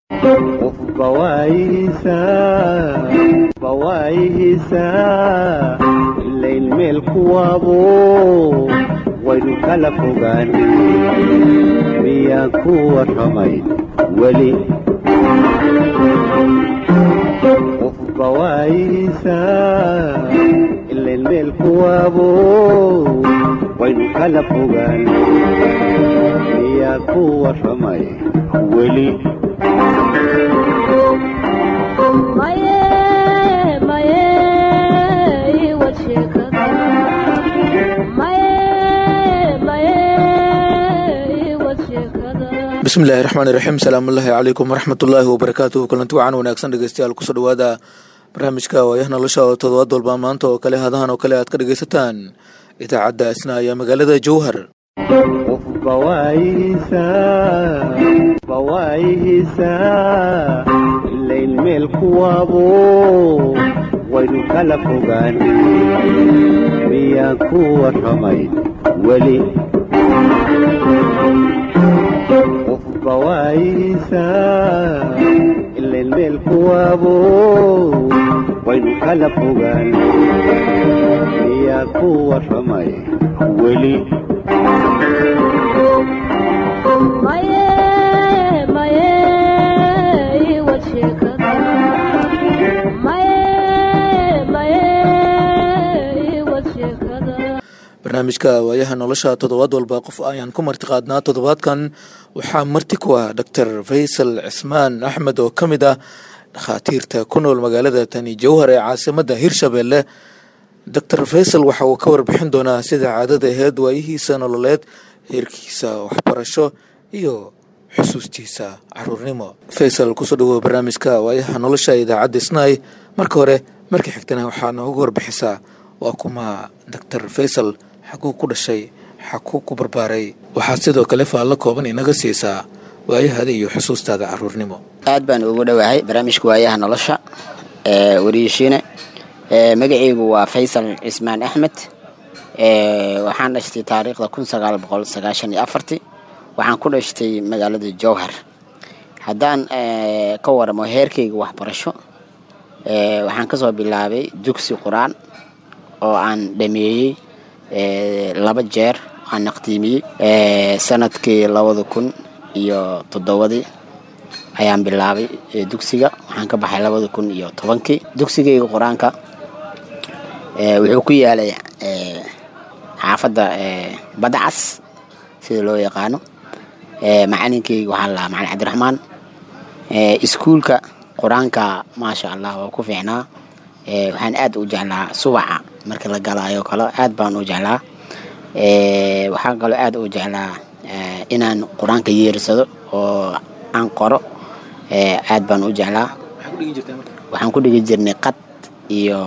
bawaayihiisaa ilayn meel kuwaabo waynu kala fogaan miyaan ku warramay weli qof bawaayihiisaa ilayn meel kuwaabo waynu kala fogaan miyaan ku warramay weli bismillahi raxmaan iraxiim salaamullaahi calaykum waraxmatullaahi wabarakaatuhu kulanti wacan wanaagsan dhegeystayaal kusoo dhawaada barnaamijka waayaha nolosha oo todobaad walba maanta oo kale hadahan oo kale aad ka dhegeysataan idaacadda isna ayaa magaalada jowhar qof bawaayihiisaa ilayn meel kuwaabo waynu kala fogaan miyaan ku warramay weli qof bawaayihiisaa ilayn meel kuwaabo waynu kala fogaan miyaan ku warramay weli barnaamijka waayaha nolosha toddobaad walba qof ayaan ku marti qaadnaa toddobaadkan waxaa marti ku ah doctor faysal cismaan axmed oo ka mid ah dhakhaatiirta ku nool magaalada tani jowhar ee caasimadda hirshabelle doctor faysal waxa uu ka warbixin doonaa sida caadada aheyd waayihiisa nololeed heerkiisa waxbarasho iyo xusuustiisa caruurnimo faysal kusoo dhawow barnaamijka waayaha nolosha idaacadda isnaay marka hore markii xigtana waxaa noogu warbixisaa waa kuma doctor faysal xaguu ku dhashay xaguu ku barbaaray waxaad sidoo kale faallo kooban inaga siisaa waayahaada iyo xusuustaada caruurnimo aad baan ugu dhowahay barnaamijka waayaha nolosha wariishiine magaceygu waa faysal cismaan axmed waxaan dhashtay taariikhda kun sagaal boqol sagaashan iyo afarti waxaan ku dhashtay magaalada jowhar haddaan ka waramo heerkayga waxbarasho waxaan kasoo bilaabay dugsi qur-aan oo aan dhameeyey laba jeer aan naqtiimiyey sanadkii labada kun iyo toddobadii ayaan bilaabay dugsiga waxaan ka baxay labada kun iyo tobankii dugsigayga qur-aanka wuxuu ku yaalay xaafadda badacas sida loo yaqaano macalinkeyga waxaa lahaa macalin cabdiraxmaan iskuulka qur-aanka maasha allah waa ku fiicnaa waxaan aad u jeclaa subaca marka la galaayo kale aad baan u jeclaa waxaan kaloo aad u jeclaa inaan qur-aanka yeersado oo aan qoro aad baan u jeclaa waxaan ku dhigi jirnay qad iyo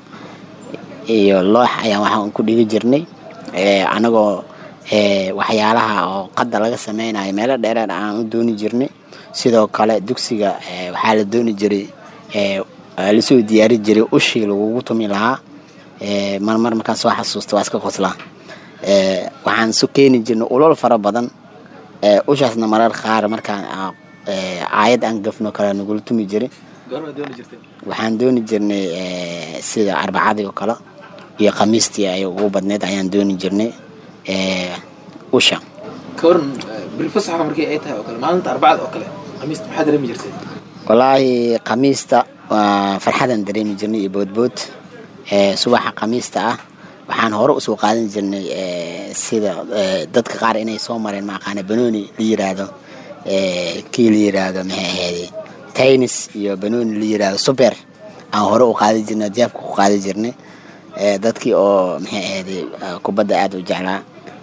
iyo loox ayaan waxaan ku dhigi jirnay anagoo waxyaalaha oo qadda laga sameynayo meelo dheereer aan u dooni jirnay sidoo kale dugsiga waxaa la dooni jiray lasoo diyaari jiray ushii lagugu tumi lahaa marmar markaan soo xasuusta waa iska qoslaa waxaan su keeni jirnay ulol fara badan ushaasna marar qaar markaan aayad aan gafno kale nagula tumi jiray waxaan dooni jirnay sida arbacadii oo kale iyo khamiistii ay ugu badneyd ayaan dooni jirnay usha kawaran bilfasaxa markii ay tahay oo kale maalinta arbacada oo kale khamiista maxaa dareemi jirtay wallaahi khamiista waa farxadaan dareemi jirnay iyo boodbood subaxa khamiista ah waxaan hore usoo qaadan jirnay sida dadka qaar inay soo mareen maaqaana banooni la yiraahdo kii la yiraahdo maxay ahayd taynis iyo banooni la yiraahdo super aan hore u qaadi jirnay jaabka ku qaadi jirnay dadkii oo maxay ahayd kubadda aada u jeclaa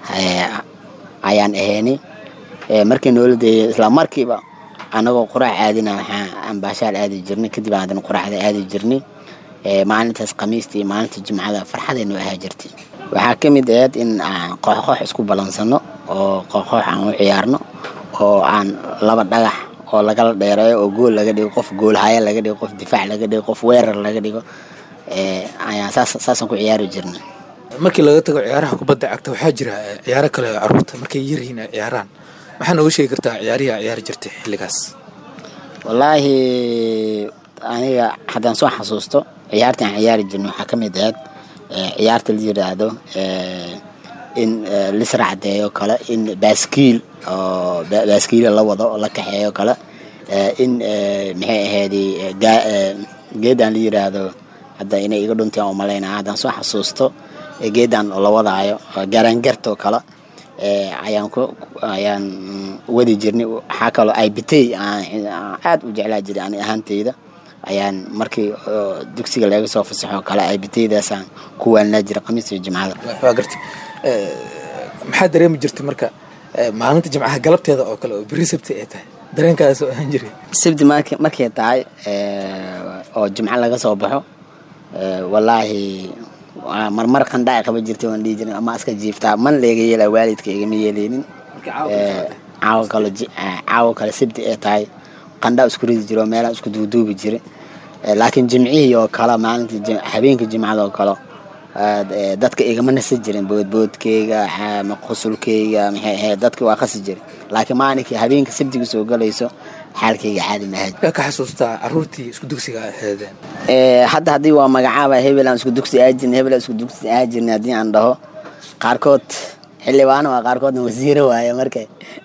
ayaan ahaynay markii noola deeyay isla markiiba anagoo quraac aadina waxaa ambaashaal aadi jirnay kadib aadan quraacda aadi jirnay maalintaas khamiista iyo maalinta jimcada farxadaynu ahaa jirtay waxaa ka mid ahayd in aan kooxkoox isku balansano oo kooxkoox aan u ciyaarno oo aan laba dhagax oo lagala dheereeyo oo gool laga dhigo qof goolhaya laga dhigo qof difaac laga dhigo qof weerar laga dhigo ayaan saasaan ku ciyaari jirnay markii laga tago ciyaaraha kubadda cagta waxaa jira ciyaaro kale oo caruurta markay yaryihiin ay ciyaaraan maxaa nooga sheegi kartaa ciyaarihii a ciyaari jirtay xilligaas wallaahi aniga haddaan soo xasuusto ciyaarta aan ciyaari jirno waxaa ka mid ahayd eh, ciyaarta la yiraahdo eh, in eh, lisracdeeyo kale in baaskiil oo ba- baaskiila la wado oo la kaxeeyo kale eh, in eh, maxay ahayd eh, gaa- eh, geedaan la yiraahdo hadda inay iga dhuntaan oo malaynaa haddaan soo xasuusto eh, geedaan oo la wadaayo oo garaangartoo kale eh, ayaan ku ayaan mm, wadi jirnay waxaa kaloo ibtay aan aan aad u jeclaa jiray ani ahaanteyda ayaan markii oo dugsiga laga soo fasaxo kale ibtaydaasaan ku waalnaa jiray khamiis iyo jimcada waa gartay Eh, maxaa dareemi jirtay marka eh, maalinta jimcaha galabteeda oo kale oo beri sabti ay tahay dareenkaas oo ahaan jiray sabti mark markay tahay eh, oo jimco laga soo baxo eh, wallaahi waa marmar qandhaa qaba jirtay waan dhihi jirin ama iska jiiftaa man leega yeela waalidka igama yeeleynin Eh, caawa kale ji- eh, caawa kale sabti ay tahay qandhaa isku ridi jiro meelaan isku duuduubi jiray Eh, laakiin jimcihii oo kale maalintii jim- habeenkii jimcada oo kale aad, eh, dadka igama nasi jirin boodboodkeyga xa- ma qusulkeyga maxay ahayd dadka waa qasi jiray laakiin maalinkii habeenka sabtiga soo galayso xaalkeyga caadi mahaa yaa ka xasuustaa caruurtii isku dugsiga ahaydeen Eh, hadda haddii waa magacaaba hebel aan isku dugsi aajirna hebel aan isku dugsi aajirna haddii aan dhaho qaarkood xildhibaano waa qaarkoodna wasiiro waaye marka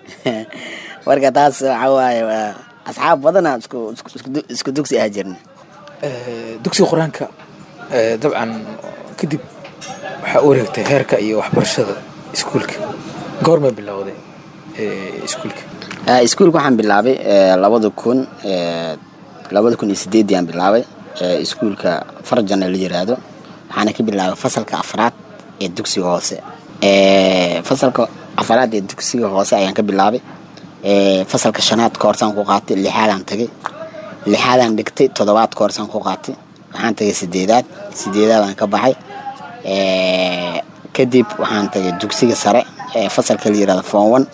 marka taas waxa waaye waa asxaab badanaa isku isku- isku du- isku dugsi aajirna Eh, dugsiga qur-aanka eh, dabcan kadib waxaa u wareegtay heerka iyo waxbarashada iskuulka goormay bilowday eh, iskuulka Eh, iskuulka waxaan bilaabay eh, labada kun eh, labada kun iyo sideedii aan bilaabay eh, iskuulka farjana la yiraahdo waxaana ka bilaabay fasalka afraad ee dugsiga hoose Eh, fasalka afraad ee dugsiga hoose ayaan ka bilaabay Eh, fasalka shanaad koorsaan ku qaatay lixaadaan tagay lixaadaan dhigtay toddobaad koorsaan ku qaatay waxaan tagay sideedaad sideedaadaan ka baxay Eh, kadib waxaan tagay dugsiga sare ee fasalka la yirahdo form one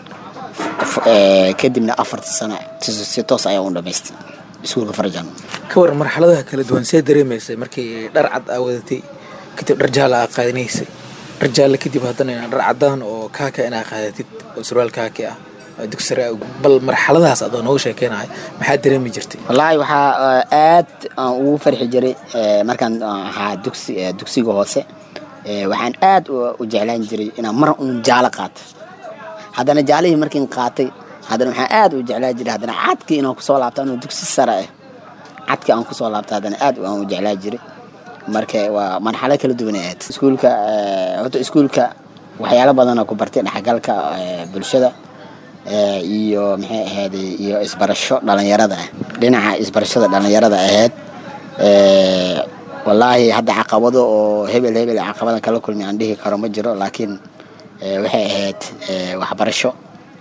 F- eh, kadibna afarta sano si si toos ayaa u dhamaystay iskuulka farjan ka waran marxaladaha kala duwan see dareemaysay markii dhar cad aa wadatay kadib dhar jaala aa qaadanaysay dhar jaale kadib haddana inaa dhar cadaan oo kaaka inaa qaadatid oo surwaal kaaki ah oo dugsi sare ah. bal marxaladahaas adoo noogu sheekeynahay maxaa dareemi jirtay wallaahi waxaa eh, aad aan ugu farxi jiray eh, markaan aan ahaa dugsi eh, dugsiga hoose eh, waxaan aad u- u jeclaan jiray inaan mar un jaalo qaato haddana jaalihii markiin qaatay haddana waxaan aad u jeclaan jiray haddana cadkii inaan kusoo laabto anuu dugsi sare ah cadkii aan kusoo laabto haddana aad aan u jeclaan jiray marka waa marxalo kala duwan ay ahayd iskuulka eh, horta iskuulka waxyaalo badan oo ku bartay dhexgalka eh, bulshada eh, iyo maxay ahayd iyo isbarasho dhalinyarada ah dhinaca isbarashada dhalinyarada ahayd eh, wallaahi hadda caqabado oo hebel hebel caqabada kala kulmi aan dhihi karo ma jiro laakiin eh, waxay ahayd eh, waxbarasho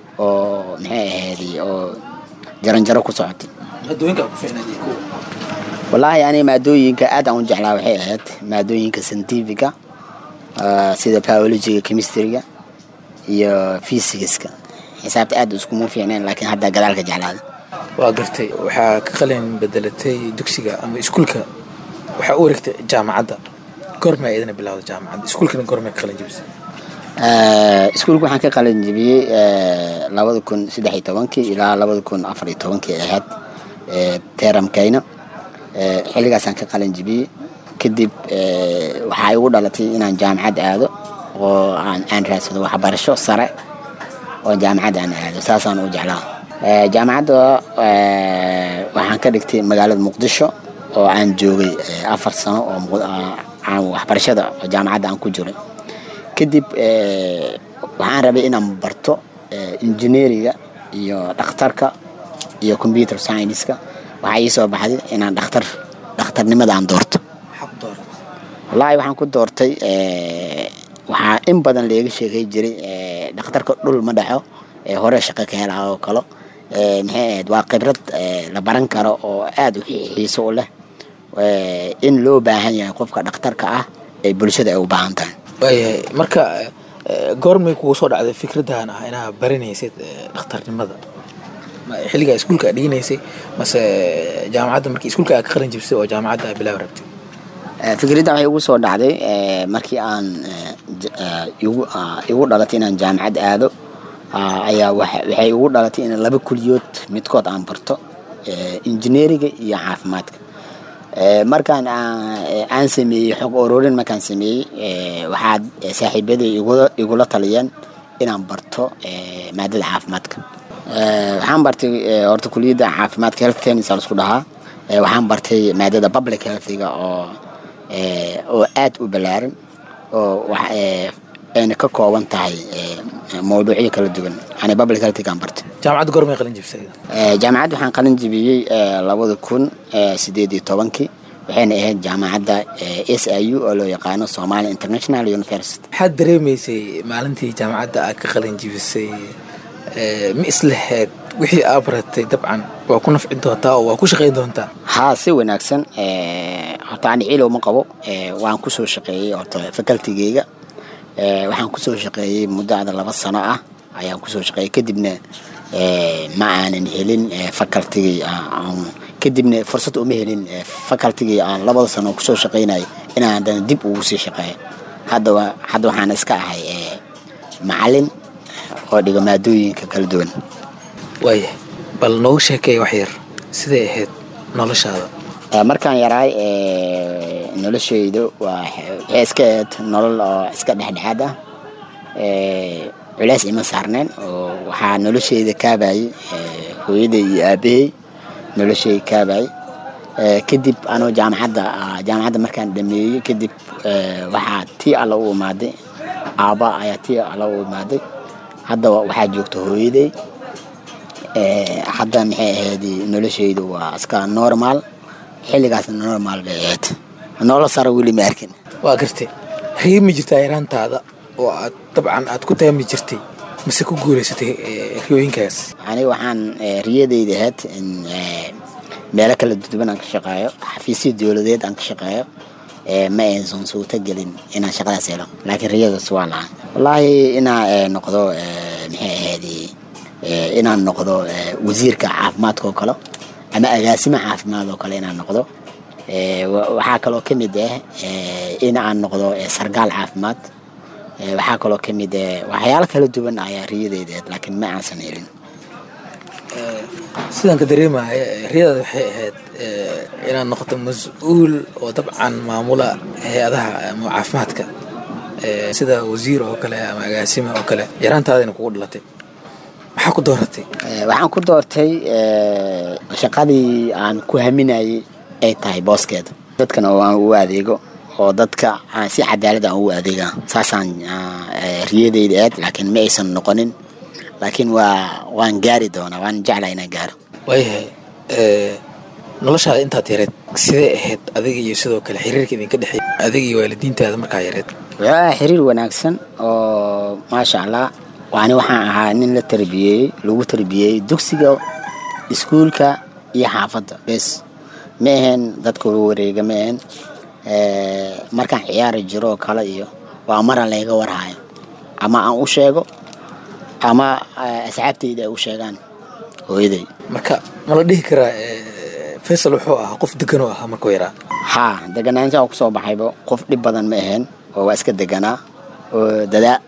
oo maxay ahayd oo jaranjaro ku socotay maadooyinka ku fiicnaaday kuwa wallaahi aniga maadooyinka aad aan u jeclaa waxay ahayd maadooyinka scientifica ah, sida biologiga chemistryga iyo physicska xisaabta aad iskuma fiicneen laakiin hadda gadaalka jeclaada waa gartay waxaa ka qalin bedelatay dugsiga ama iskuulka waxaa u wareegtay jaamacadda goorma idina bilowda jaamacadda iskuulkana goorma ka qalin jebisay Eh, iskuulka waxaan ka qalin jebiyey eh, labada kun saddex iyo tobankii ilaa labada kun afar iyo tobankii ay ahayd eh, teramkayna Eh, xilligaasaan ka qalin jebiyey kadib eh, waxaa igu dhalatay inaan jaamacad aado oo aan aan raadsado waxbarasho sare oo jaamacad aan aado saasaan u jeclaa Eh, jaamacadda eh, waxaan ka dhigtay magaalada muqdisho oo aan joogay eh, afar sano oo Muq- ah, aan waxbarashada oo jaamacadda aan ku jiray kadib eh, waxaan rabay inaan barto eh, engineeriga iyo dhakhtarka iyo computer science-ka waxaa ii soo baxday inaan dhakhtar dhakhtarnimada aan doorto maxaa ku dooran wallaahi waxaan ku doortay eh, waxaa in badan leega sheegay jiray eh, dhakhtarka dhul ma dhaxo ee hore shaqo ka helaa oo kalo Eh, maxay ahayd waa khibrad eh, la baran karo oo aad u xi- xiiso u leh Eh, in loo baahan yahay qofka dhakhtarka ah ee bulshada ay u baahan tahay waayahay marka eh, goormay kugu soo dhacday fikraddan ah inaa baranaysid eh, dhakhtarnimada Ma- xilligaa iskuulka aad dhiganaysay mase jaamacadda markii iskuulka aad ka qalin jebisay oo jaamacadda aad bilaabi rabtay Eh, fikradda waxay igu soo dhacday eh, markii aan eh, j- eh, igu ah, igu dhalatay inaan jaamacad aado ah, ayaa waxa- waxay igu dhalatay in laba kuliyood midkood aan barto injineeriga iyo caafimaadka markaan aan sameeyey xog ururin markaan sameeyey waxaad saaxiibaday igula taliyeen inaan barto maadada caafimaadka waxaan bartay horta kuliyadda caafimaadka health tennis lasku dhahaa waxaan bartay maadada public healthiga oo oo aad u ballaaran oo ayna ka kooban tahay mawduucyo kala duwan ani public healthigaan bartay jaamacadda gormay qalin jibisay jaamacadda waxaan qalin jibiyey labada kun sideed iyo tobankii waxayna ahayd jaamacadda s i u oo loo yaqaano somalia international university maxaad dareemaysay maalintii jaamacadda aad ka qalin jibisay ma islaheed wixii aa baratay dabcan waa ku nafci doontaa oo waa ku shaqayn doontaa haa si wanaagsan horta ani ciilow ma qabo waan kusoo shaqeeyey horta facultigeyga waxaan kusoo shaqeeyey muddo ada laba sano ah ayaan kusoo shaqeeyey kadibna ma aanan helin facultigii kadibna fursad uma helin facultigii aan labada sano kusoo shaqeynayay inaan haddana dib ugu sii shaqeeyo hadda hadda waxaan iska ahay macalin oo dhiga maadooyinka kala duwan waaya bal noogu sheekeey wax yar siday ahayd noloshaada markaan yaraay noloshayda waa waxay iska ahayd nolol oo iska dhexdhexaad ah culeys ima saarneen oo waxaa noloshayda kaabayay hooyaday iyo aabahay noloshayda kaabayay kadib anoo jaamacadda jaamacadda markaan dhameeyey kadib waxaa tii alla u imaaday aaba ayaa tii alla u imaaday hadda waxaa joogta hooyaday hadda maxay ahayd noloshaydu waa iska normal xilligaasna normal bay ahayd nolol sara weli ma arkin waa gartay riib ma jirtaa yaraantaada oo aad dabcan aad ku taami jirtay mise ku guulaysatay riyooyinkaas aniga waxaan riyadayda ahayd in meelo kala duwan aan ka shaqeeyo xafiisyo dowladeed aan ka shaqeeyo ma aysan suurto gelin inaan shaqadaas helo laakiin riyadaas waa lahaa wallaahi inaa noqdo maxay ahayd inaan noqdo wasiirka caafimaadka oo kale ama agaasimo caafimaad oo kale inaan noqdo waxaa kaloo ka mid ah in aan noqdo sargaal caafimaad waxaa kaloo ka mid waxyaalo kala duwan ayaa riyadeyda laakiin ma aansan helin sidaan ka dareemaya riyadaada waxay ahayd inaad noqoto mas-uul oo dabcan maamula hay-adaha ama caafimaadka sida wasiir oo kale ama agaasima oo kale yaraantaadina kugu dhalatay maxaa ku dooratay waxaan ku doortay shaqadii aan ku haminayay ay tahay booskeeda dadkana oo aan ugu adeego oo dadka aan si cadaalad aan ugu adeega saasaan riyadeyda aad laakiin ma aysan noqonin laakiin waa waan gaari doonaa waan jeclaa inaan gaaro waayahay noloshaada intaad yareed sidee ahayd adiga iyo sidoo kale xiriirka idinka dhexeey adiga iyo waalidiintaada markaa yareed waa xiriir wanaagsan oo maasha allah waani waxaan ahaa nin la tarbiyeeyey lagu tarbiyeeyey dugsiga iskuulka iyo xaafadda bes ma ahayn dadka lagu wareega ma ahayn markaan ciyaari jiro oo kale iyo waa mara layga warhayo ama aan u sheego ama asxaabtayda ay u sheegaan hooyaday marka ma la dhihi karaa faysal wuxuu ahaa qof degan oo ahaa markuu yaraa haa deganaanshaha kusoo baxayba qof dhib badan ma ahayn oo waa iska deganaa oo dadaa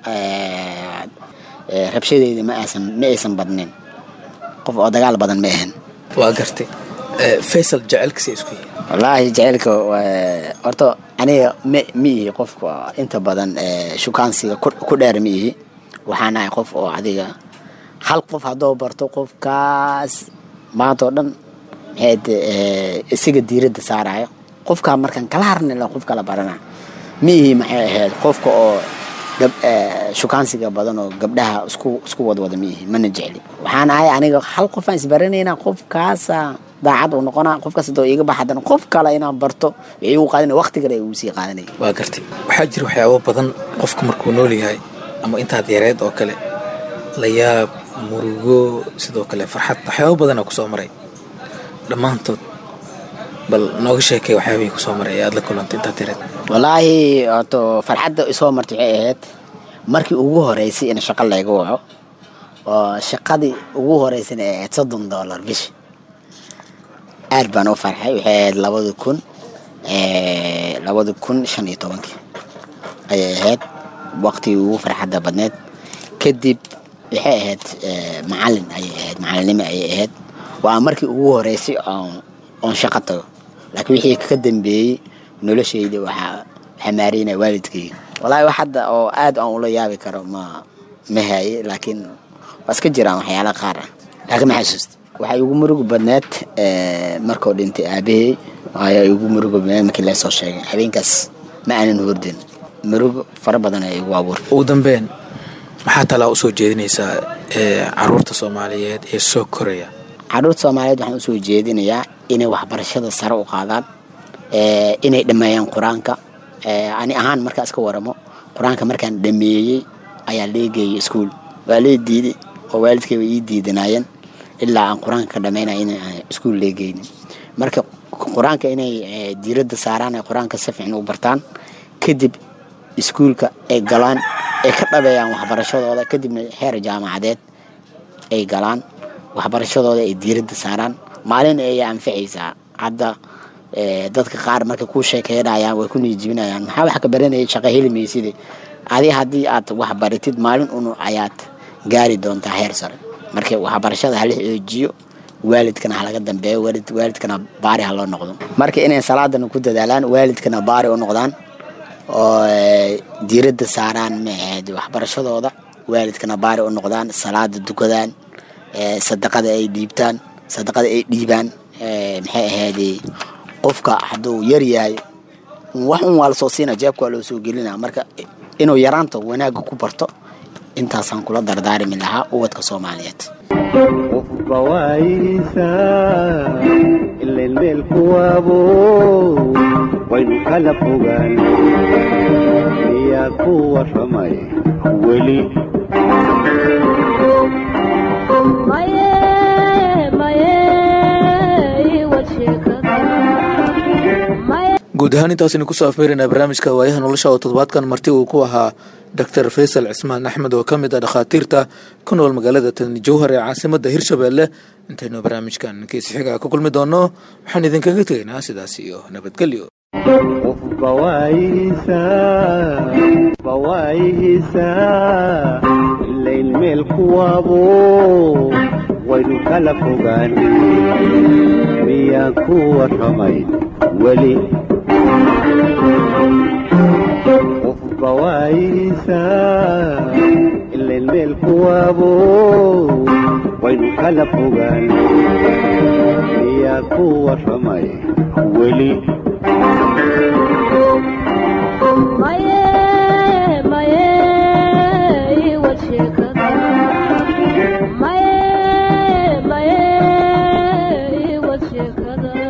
rabshadeyda ma aysan ma aysan badnin qof oo dagaal badan ma ahayn waa gartay faysal jecelkasi isku yihi wallaahi jaceylka horta aniga ma ma ihi qofka inta badan shukaansiga ku dheer ma ihi waxaan ahay qof oo adiga hal qof haddoo barto qofkaas maanta oo dhan maxayd isaga diiradda saarayo qofkaa markaan kala harnila qof kala barana ma ihi maxay ahayd qofka oo shukaansiga badan oo gabdhaha isku isku wadwada ma ihi mana jecli waxaan ahay aniga hal qof aan isbaranaynaa qofkaasa daacad uu noqonaa qofkaas hadoo iiga bax haddana qof kale inaan barto waxay igu qaadanaya waqti kale ay igu sii qaadanaya waa gartay waxaa jira waxyaabo badan qofka markuu nool yahay ama intaad yareed oo kale la yaab murugo sidoo kale farxad waxyaabo badanaa kusoo maray dhammaantood bal nooga sheekay waxyaabihii kusoo maray ee aad la kulantay intaad yareed wallaahi horto farxadda isoo martay waxay ahayd markii ugu horeysay in shaqo layga waco oo shaqadii ugu horeysana ay ahayd soddon dollar bishi aad baan u farxay waxay ahayd labada kun labada kun shan iyo tobankii ayay ahayd waqtigii ugu farxadda badneed kadib waxay ahayd macalin ayay ahayd macalinimo ayay ahayd waa markii ugu horeysay oon oon shaqo tago laakiin wixii ka dambeeyey noloshayda waxaa waxaa maareynaya waalidkayga wallaahi wax hadda oo aad aan ula yaabi karo ma ma haaye laakiin waa iska jiraan waxyaala qaar ah laakiin ma xasuusta waxaa igu murugu badneed markuu dhintay aabahey ayaa igu murugu badneed markii lasoo sheegay habeenkaas ma aanan hordin murugo fara badan ayaa igu abuurtay ugu dambeyn maxaa talaa usoo jeedinaysaa caruurta soomaaliyeed ee soo koraya caruurta soomaaliyeed waxaan usoo jeedinayaa inay waxbarashada sare u qaadaan inay dhammeeyaan qur-aanka ani ahaan markaa iska waramo qur-aanka markaan dhameeyey ayaa leegeeyay iskuol waa lee diiday oo waalidkay way ii diidanaayeen ilaa aan qur-aanka ka dhamaynaya in iskuol leegeynin marka qur-aanka inay diiradda saaraan ay qur-aanka si fiican u bartaan kadib iskuolka ay galaan ay ka dhabeeyaan waxbarashadooda kadibna heer jaamacadeed ay galaan waxbarashadooda ay diiradda saaraan maalin ayay anficaysaa hadda dadka qaar markay ku sheekeynayaan way ku niijibinayaan maxaa wax ka baranayay shaqo heli mayside adi haddii aad wax baratid maalin unu ayaad gaari doontaa heer sare marka waxbarashada hala xoojiyo waalidkana halaga dambeeyo waalidkana baari ha loo noqdo marka inay salaadana ku dadaalaan waalidkana baari u noqdaan oo diiradda saaraan maahayd waxbarashadooda waalidkana baari u noqdaan salaada dukadaan sadaqada ay dhiibtaan sadaqada ay dhiibaan maxay ahaydee qofka hadduu yar yahay wax un waa lasoo siina jeebka waa loo soo gelina marka inuu yaraanta wanaagga ku barto intaasaan kula dardaarimi lahaa ubadka soomaaliyeed qofba waayisa ileen meel kuwaabo waynu kala fogaan miyaa ku warramay weli guud ahaan intaasaynu kusoo afmeeraynaa barnaamijka waayaha nolosha oo toddobaadkan marti uu ku ahaa doctor faysal cismaan axmed oo ka mid ah dhakhaatiirta ku nool magaalada tani jowhar ee caasimadda hirshabeelle intaynu barnaamijkan kiisi xigaa ku kulmi doonno waxaan idinkaga tegaynaa sidaas iyo nabadgelyo qofba waayisa qofba waayisa ilayn meel kuwaabo waynu kala fogaan miyaa ku warramay weli qofba waayisa ilayn meel kuwaabo waynu kala fogaan miyaa ku warramay weli Maye, maye,